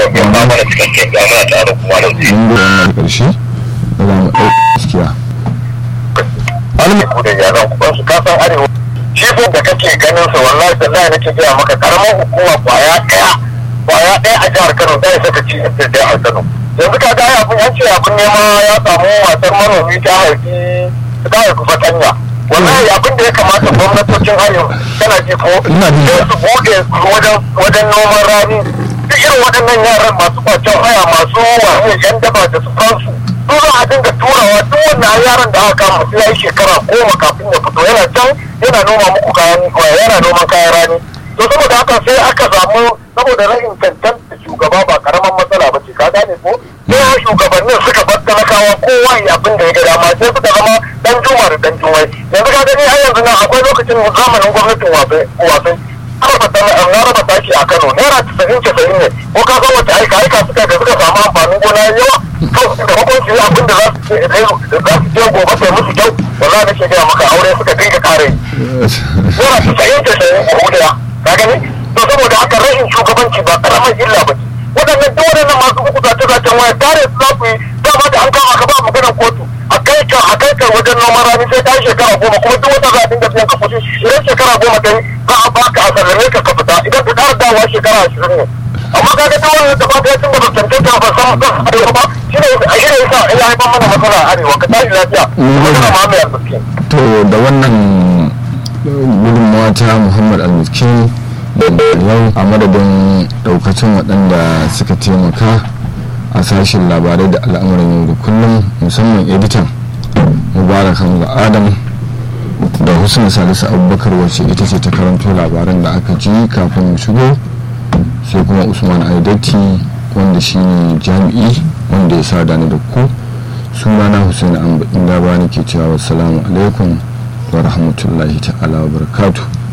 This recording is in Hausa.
ya ba mana cikakken ya mana tare kuma da zai mun gode wannan ƙarshe da za mu ɗauki gaskiya almi da yaran kuma su kasan arewa shi ko da kake ganin sa wallahi da Allah nake gaya maka karamar hukuma kwaya daya kwaya daya a jihar Kano sai saka ci da daya a Kano yanzu ka ga abin an ce abin nema ya samu wasan manomi ta haifi ta haifi fatanya wallahi abin da ya kamata gwamnatocin arewa tana ji ko Ina ji. sai su bude wajen wajen noman rani duk irin waɗannan yaran masu kwacen haya masu wani yan daba da su kansu su za a dinga turawa duk wannan yaran da aka kama sai ya yi shekara goma kafin ya fito yana can yana noma muku kayan yana noman kayan rani to saboda haka sai aka samu saboda rashin cancanta shugaba ba karaman matsala ba ce ka gane ko sai shugabannin suka bar talakawa kowa ya abin da ya ga dama sai suka zama dan juma da dan jumai yanzu ka gani har yanzu nan akwai lokacin zamanin gwamnatin wasai wasai na raba taki a Kano naira casa'in casa'in ne ko ka san wace aika aika suka da suka samu amfanin gona yawa kawai da makon su yi abin da za su je za su je gobe sai musu kyau wallahi nake gaya maka aure suka dinga kare naira casa'in casa'in a hudiya ka gani to saboda haka rashin shugabanci ba karamar illa ba ce waɗannan duk waɗannan masu uku zace zacen waya tare su za ku yi dama da an kama ka ba maganar kotu a kai ka a kai ka wajen noman rani sai ta yi shekara goma kuma duk wata za a dinga biyan ka kuɗi idan shekara goma ta yi za a baka a sallame ka ka fita idan ka ƙara dawowa shekara ashirin ne amma ka ga duk wani da ba ta yi tun da ba cancanta ba san kan arewa ba shi ne a shi ne yasa ya haifar mana matsala a arewa ka tashi lafiya magana ma mai arziki. to da wannan gudunmawa ta muhammad almiskin yau a madadin daukacin waɗanda suka taimaka a sashen labarai da al'amuran yau da kullum musamman editan mubarak hamza adam da husna salisu abubakar wacce ita ce ta karanto labaran da aka ji kafin mu shigo sai kuma usman aidati wanda shine jami'i wanda ya sa ni da ku sunana hussein amba inda ba ke cewa wassalamu alaikum wa rahmatullahi ta'ala wa barakatuh